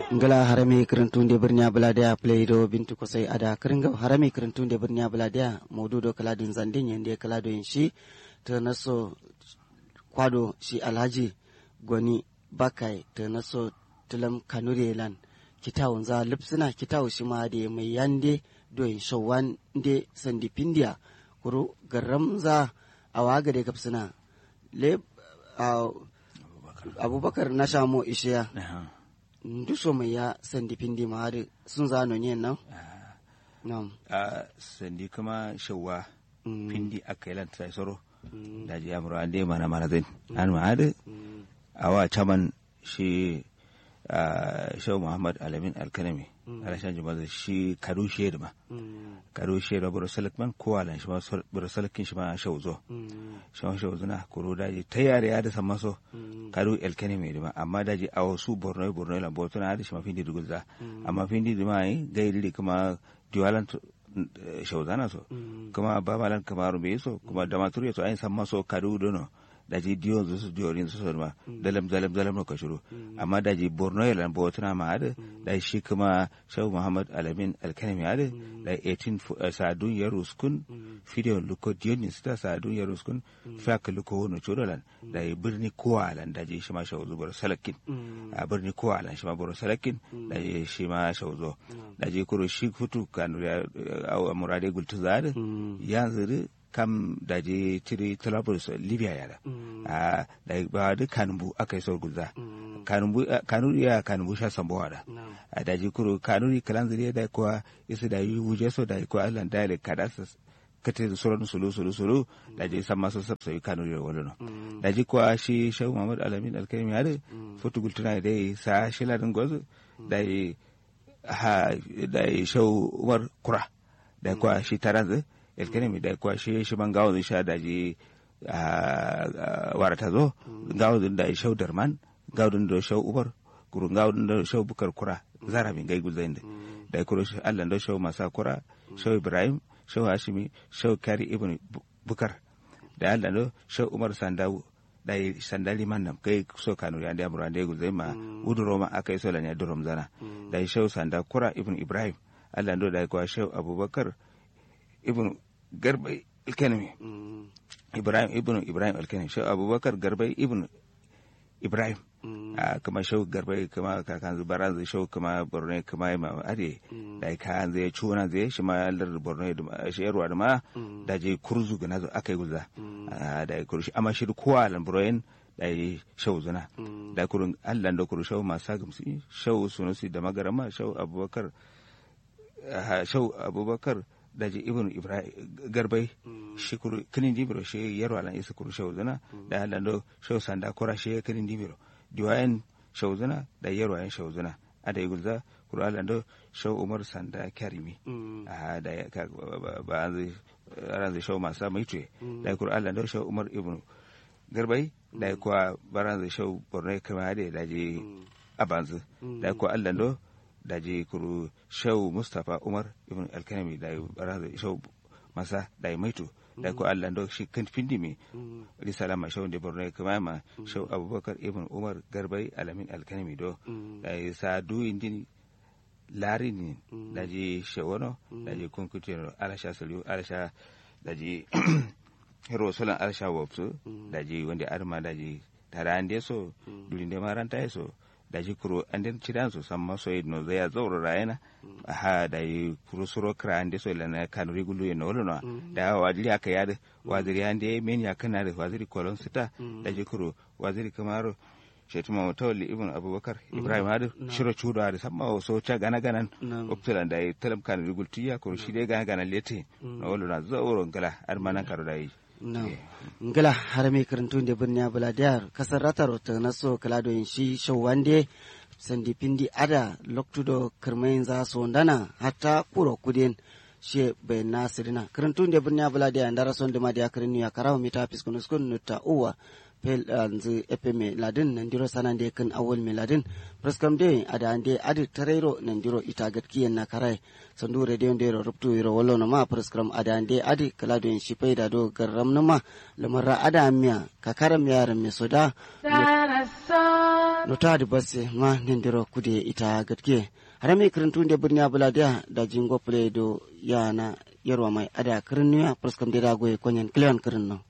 ngala harami kirintunde birniya buladiya playdo bintu kosai ada kiringa harami kirintunde birniya buladiya maududo kaladin zandin yende kalado yin shi ta naso kwado shi alhaji gwani bakai ta naso tulam kanure lan kitawun za lipsina kitawu shi ma da mai yande doyin shawan de sandi pindiya kuru garam za a waga da kapsina le abubakar na shamo ishiya nduso mai ya sandi pindi ma har sun zano ne nan nam a sandi kuma shawa pindi aka yi lanta soro da ji amuru an dai mana mana zai an ma hadu a wa caman shi shau muhammad alamin alkanami alashan jama'a shi kadu shi da ma kadu shi da buru salikman ko alan shi ma buru salikin shi ma shau zo shi ma shau zuna kuro daji ta yare ya da san maso kadu alkanami da ma amma daji a wasu borno borno lan botuna da shi ma findi dugulza amma findi da ma yi gairi kuma diwalan shau zana so kuma babalan kamaru bai so kuma da maturu so ayin san maso kadu dono daji diyo zu su diyo rin su ma dalam dalam dalam no kashuru amma daji borno ya lan botuna ma hada da shi kuma shawu muhammad alamin alkanami hada da 18 sadun ya ruskun video luko diyo ni sta sadun ya ruskun faka luko wono chodolan da birni kowa lan daji shi ma shawu zubar salakin a birni kowa lan shi ma boro salakin da shi ma shawu zo daji kuro shi futu kanu ya murade gultu zada yanzu kam da je tiri Trablus Libya yara a da ba da kanumbu aka yi sauran guza kanumbu kanuri ya kanumbu sha sambowa da a da je kuro kanuri kalan zuriya da kuwa isa da yi wuje so da kuwa Allah da ya kada su kate da sauran sulu sulu sulu da je san masu sabsa yi kanuri da wani da je kuwa shi Shehu Muhammad Alamin Alkaimi ya da fotu gultuna da ya sa shi ladin gwazo da ya ha da ya Shehu Umar Kura da kuwa shi taranzu elkenemi da kwa shi shi ban gawo sha da ji warata zo gawo da shau darman gawo da shau ubar kuru gawo da shau bukar kura zara min gai guzain da da kuro shi Allah da shau masa kura shau ibrahim shau hashimi shau kari ibn bukar da Allah da shau umar sandawu da sandali man nam kai so kanu ya da amura da guzai ma uduro ma akai so lanya durom zana da shau sanda kura ibn ibrahim Allah da kwa shau abubakar ibn garbai alkanami ibrahim ibn ibrahim alkanami shau abubakar garbai ibn ibrahim kama shau garbai kama kakan zubaran zai shau kama borno kama ma ade da ka zai cuna zai shi ma lar borno da shi yarwa da ma da je kurzu gana zo akai guza da ya kurshi amma shi kowa lan borno da ya shau zuna da kurun allan da kuru shau masu gamsi shau sunusi da magarama shau abubakar shau abubakar daji ibn ibrahim garbai shi kuru kinin dibiro shi yaro alan isa kuru shau zana da halan do shau sanda kura shi kinin dibiro diwayen shau zana da yaro ayan shau zana a da igulza kuru alan do shau umar sanda karimi a da ba an zai ran zai shau masa mai tuye da kuru alan do shau umar ibn garbai da kuwa baran zai shau borno kama da daji abanzu da kuwa alan do da je kuru shau mustapha umar ibn alkanami da baraza shau masa da maito da ko allah do shi kan findi mi risala ma shau de borno kama ma shau abubakar ibn umar garbai alamin alkanami do da sa du indin lari ni da je shawono da je konkutero alasha saliu alasha da je hero solan alasha wopsu da je wanda arma da je tara ande so dulinde maranta so da ji kuro an den cidan su san maso yi no zai zauro rayana ha da yi kuro suro kra an so lana kan rigulu ya no no da wajiri aka yada waziri an de men ya kana da waziri kolon sita da ji kuro waziri kamaro shetu ma tawalli ibn abubakar ibrahim hadu shiro chudo hadu samma so cha gana ganan optulan da yi talam kan rigul tiya kuro shi de gana ganan lete no wolo na zauro ngala ar manan karo da yi no ngila har mai karantun da birni buladiyar kasar ratar ta naso kalado yin shi shawande sandi pindi ada loktudo kirmayin za su ndana hatta kuro kudin she bai nasirina karantun da birni buladiyar da rason da madiya karin ya karawa mita fiskunus kun nuta uwa pel anzu epe me ladin nandiro sanande kan awol me ladin preskam de ada ande adi tarero nandiro ita gatkiyen na karai sandu radio ndero ruptu iro wallo na ma preskam ada ande adi kalado en shipai da do garram na ma lamarra ada miya kakaram yaran me soda no ta di basse ma nindiro kude ita gatke harami kirintun de birni abuladia da jingo play do yana yarwa mai ada kirin nuya praskam de da goye konyen kleon kirin no